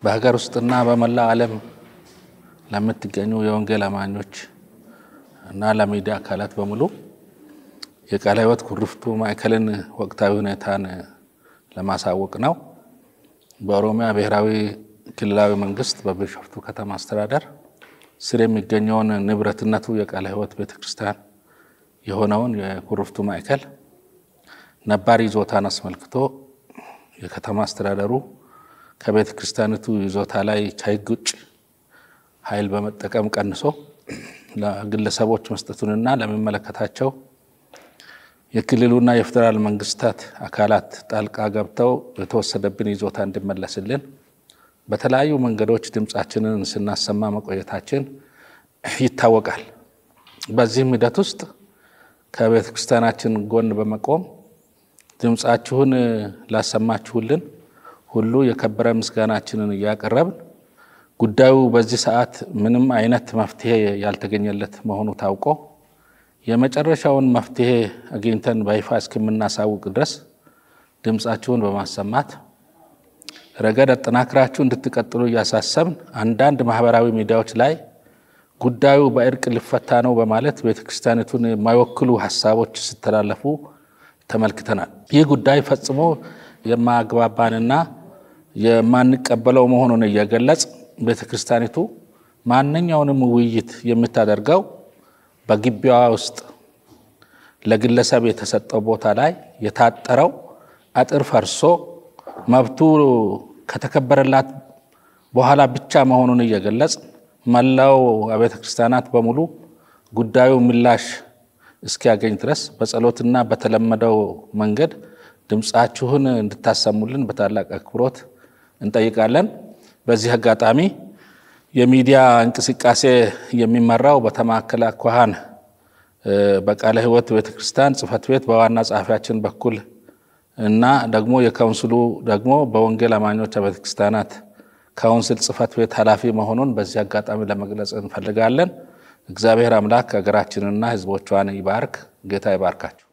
በሀገር ውስጥና በመላው ዓለም ለምትገኙ የወንጌል አማኞች እና ለሚዲያ አካላት በሙሉ የቃለ ሕይወት ኩሪፍቱ ማዕከልን ወቅታዊ ሁኔታን ለማሳወቅ ነው። በኦሮሚያ ብሔራዊ ክልላዊ መንግስት በቢሾፍቱ ከተማ አስተዳደር ስር የሚገኘውን ንብረትነቱ የቃለ ሕይወት ቤተክርስቲያን የሆነውን የኩሪፍቱ ማዕከል ነባር ይዞታን አስመልክቶ የከተማ አስተዳደሩ ከቤተ ክርስቲያኒቱ ይዞታ ላይ ከሕግ ውጭ ኃይል በመጠቀም ቀንሶ ለግለሰቦች መስጠቱንና ለሚመለከታቸው የክልሉና የፌዴራል መንግስታት አካላት ጣልቃ ገብተው የተወሰደብን ይዞታ እንዲመለስልን በተለያዩ መንገዶች ድምፃችንን ስናሰማ መቆየታችን ይታወቃል። በዚህም ሂደት ውስጥ ከቤተ ክርስቲያናችን ጎን በመቆም ድምፃችሁን ላሰማችሁልን ሁሉ የከበረ ምስጋናችንን እያቀረብን ጉዳዩ በዚህ ሰዓት ምንም አይነት መፍትሄ ያልተገኘለት መሆኑ ታውቆ የመጨረሻውን መፍትሄ አግኝተን በይፋ እስከምናሳውቅ ድረስ ድምፃችሁን በማሰማት ረገድ አጠናክራችሁ እንድትቀጥሉ እያሳሰብን አንዳንድ ማህበራዊ ሚዲያዎች ላይ ጉዳዩ በእርቅ ሊፈታ ነው በማለት ቤተክርስቲያኒቱን የማይወክሉ ሀሳቦች ሲተላለፉ ተመልክተናል። ይህ ጉዳይ ፈጽሞ የማያግባባንና የማንቀበለው መሆኑን እየገለጽ ቤተክርስቲያኒቱ ማንኛውንም ውይይት የምታደርገው በግቢዋ ውስጥ ለግለሰብ የተሰጠው ቦታ ላይ የታጠረው አጥር ፈርሶ መብቱ ከተከበረላት በኋላ ብቻ መሆኑን እየገለጽ መላው አብያተ ክርስቲያናት በሙሉ ጉዳዩ ምላሽ እስኪያገኝ ድረስ በጸሎትና በተለመደው መንገድ ድምፃችሁን እንድታሰሙልን በታላቅ አክብሮት እንጠይቃለን። በዚህ አጋጣሚ የሚዲያ እንቅስቃሴ የሚመራው በተማከለ አኳኋን በቃለ ሕይወት ቤተክርስቲያን ጽሕፈት ቤት በዋና ጸሐፊያችን በኩል እና ደግሞ የካውንስሉ ደግሞ በወንጌል አማኞች አብያተ ክርስቲያናት ካውንስል ጽሕፈት ቤት ኃላፊ መሆኑን በዚህ አጋጣሚ ለመግለጽ እንፈልጋለን። እግዚአብሔር አምላክ ሀገራችንና ሕዝቦቿን ይባርክ። ጌታ ይባርካቸው።